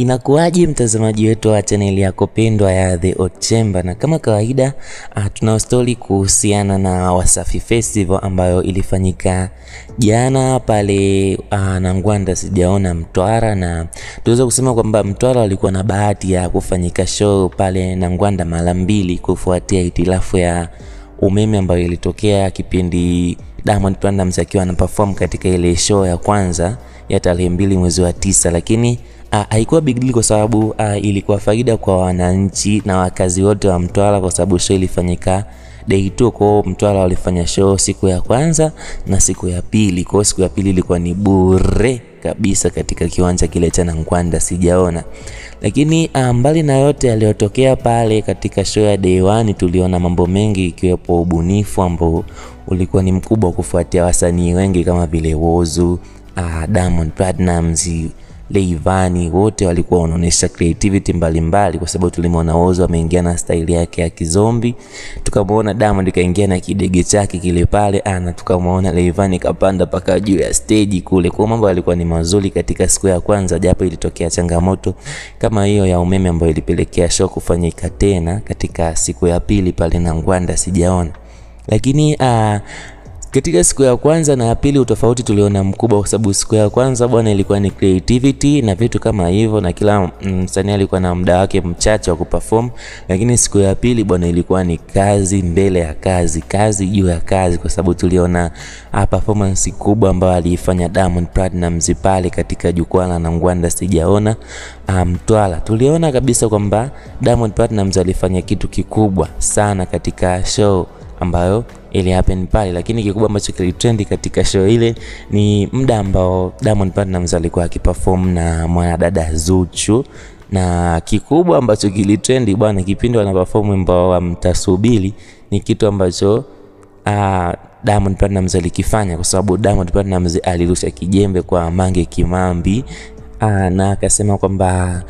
inakuwaje mtazamaji wetu wa chaneli yako pendwa ya The Hot Chamber, na kama kawaida uh, tuna stori kuhusiana na Wasafi Festival ambayo ilifanyika jana pale uh, Nangwanda sijaona Mtwara, na tuweza kusema kwamba Mtwara walikuwa na bahati ya kufanyika show pale Nangwanda mara mbili kufuatia hitilafu ya umeme ambayo ilitokea kipindi Diamond Platnumz akiwa ana perform katika ile show ya kwanza ya tarehe mbili mwezi wa tisa, lakini uh, haikuwa big deal kwa sababu uh, ilikuwa faida kwa wananchi na wakazi wote wa Mtwara kwa sababu show ilifanyika day two. Kwa Mtwara walifanya show siku ya kwanza na siku ya pili. Kwa siku ya pili ilikuwa ni bure kabisa katika kiwanja kile cha Nangwanda sijaona. Lakini mbali na yote yaliyotokea pale katika show ya day one, tuliona mambo mengi ikiwepo ubunifu ambao ulikuwa ni mkubwa kufuatia wasanii wengi kama vile Whozu, uh, Diamond Platnumz, Rayvanny wote walikuwa wanaonyesha creativity mbalimbali mbali, kwa sababu tulimwona Whozu ameingia na staili yake ya kizombi, tukamwona Diamond kaingia na kidege chake kile pale ana, tukamwona Rayvanny kapanda paka juu ya stage kule. Kwa mambo yalikuwa ni mazuri katika siku ya kwanza, japo ilitokea changamoto kama hiyo ya umeme ambayo ilipelekea show kufanyika tena katika siku ya pili pale Nangwanda sijaona, lakini uh, katika siku ya kwanza na ya pili utofauti tuliona mkubwa, kwa sababu siku ya kwanza bwana ilikuwa ni creativity na vitu kama hivyo, na kila msanii mm, alikuwa na muda wake mchache wa kuperform. Lakini siku ya pili bwana ilikuwa ni kazi mbele ya kazi, kazi juu ya kazi, kwa sababu tuliona uh, performance kubwa ambayo aliifanya Diamond Platnumz pale katika jukwaa la Nangwanda sijaona Mtwara. Um, tuliona kabisa kwamba Diamond Platnumz alifanya kitu kikubwa sana katika show ambayo ili happen pale, lakini kikubwa ambacho kilitrendi katika show ile ni muda ambao Diamond Platnumz alikuwa akiperform na mwanadada Zuchu, na kikubwa ambacho kilitrendi bwana, kipindi wana perform wimbo wa mtasubiri, ni kitu ambacho uh, Diamond Platnumz alikifanya kwa sababu Diamond Platnumz alirusha kijembe kwa Mange Kimambi Aa, na akasema kwamba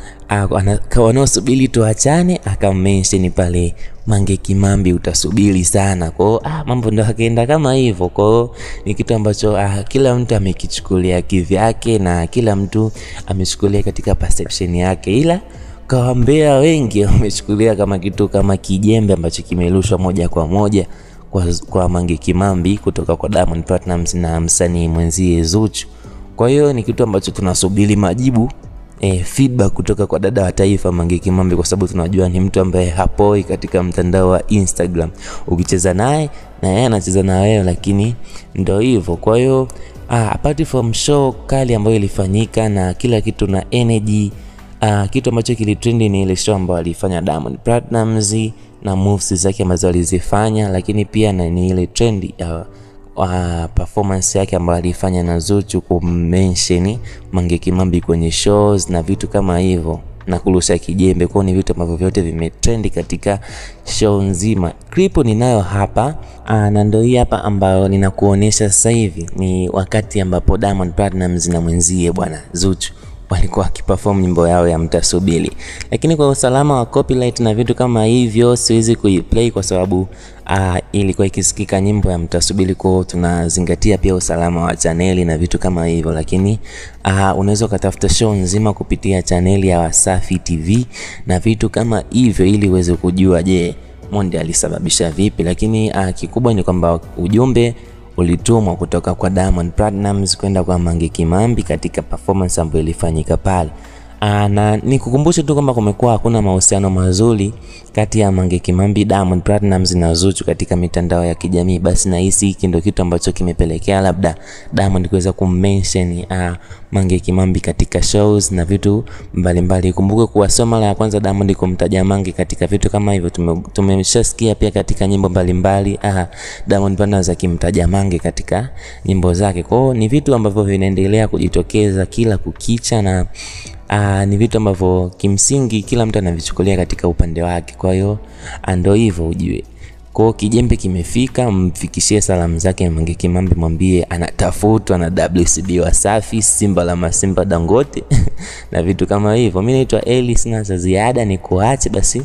wanaosubiri tuachane, akamention pale Mange Kimambi, utasubiri sana. Kwa hiyo ah, mambo ndo akaenda kama hivyo. Kwa hiyo ni kitu ambacho ah, kila mtu amekichukulia kivyake na kila mtu amechukulia katika perception yake, ila kawambea wengi wamechukulia kama kitu kama kijembe ambacho kimerushwa moja kwa moja kwa, kwa Mange Kimambi kutoka kwa Diamond Platnumz na msanii mwenzie Zuchu. Kwa hiyo ni kitu ambacho tunasubiri majibu eh, feedback kutoka kwa dada wa taifa Mange Kimambi, kwa sababu tunajua ni mtu ambaye hapoi katika mtandao wa Instagram. Ukicheza naye na yeye anacheza na wewe, lakini ndio hivyo. Kwa hiyo ah, apart from show kali ambayo ilifanyika na kila kitu na energy ah, kitu ambacho kilitrendi ni ile show ambayo alifanya Diamond Platnumz na moves zake ambazo alizifanya, lakini pia na ni ile trendi uh, Uh, performance yake ambayo alifanya na Zuchu kumention Mange Kimambi kwenye shows na vitu kama hivyo na kurusha kijembe kwao, ni vitu ambavyo vyote vimetrendi katika show nzima. Clip ninayo hapa uh, na ndio hii hapa ambayo ninakuonesha sasa hivi, ni wakati ambapo Diamond Platnumz na mwenzie bwana Zuchu walikuwa wakiperform nyimbo yao ya mtasubiri, lakini kwa usalama wa copyright na vitu kama hivyo siwezi kuiplay kwa sababu uh, ilikuwa ikisikika nyimbo ya mtasubiri, kwao tunazingatia pia usalama wa chaneli na vitu kama hivyo, lakini uh, unaweza ukatafuta show nzima kupitia chaneli ya Wasafi TV na vitu kama hivyo, ili uweze kujua je, Monde alisababisha vipi, lakini uh, kikubwa ni kwamba ujumbe ulitumwa kutoka kwa Diamond Platnumz kwenda kwa Mange Kimambi katika performance ambayo ilifanyika pale. Aa, na nikukumbushe tu kwamba kumekuwa hakuna mahusiano mazuri kati ya Mange Kimambi, Diamond Platnumz na Zuchu katika mitandao ya kijamii. Basi nahisi hiki ndio kitu ambacho kimepelekea labda Diamond kuweza kummention uh, Mange Kimambi katika shows na vitu mbalimbali. Kumbuke kuwa sio mara ya kwanza Diamond kumtaja Mange katika vitu kama hivyo. Tumeshasikia pia katika nyimbo mbalimbali uh, Diamond Platnumz akimtaja Mange katika nyimbo zake. Kwa hiyo ni vitu ambavyo vinaendelea kujitokeza kila kukicha na Aa, ni vitu ambavyo kimsingi kila mtu anavichukulia katika upande wake. Kwa hiyo ndio hivyo ujue. Kwa hiyo kijembe kimefika, mfikishie salamu zake Mange Kimambi, mwambie anatafutwa na WCB Wasafi, Simba la Masimba Dangote na vitu kama hivyo. Mimi naitwa Eli, sina za ziada, ni kuache basi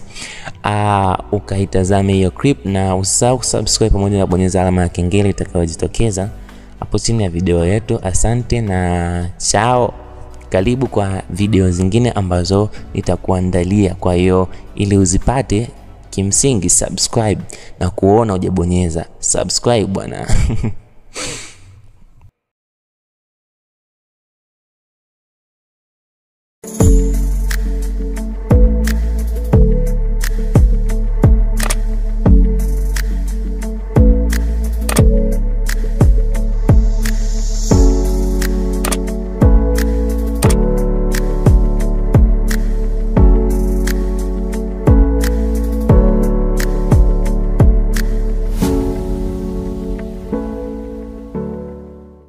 aa, ukaitazame hiyo clip na usahau kusubscribe pamoja na kubonyeza alama ya kengele itakayojitokeza hapo chini ya video yetu. Asante na chao. karibu kwa video zingine ambazo nitakuandalia. Kwa hiyo ili uzipate, kimsingi subscribe na kuona hujabonyeza subscribe bwana.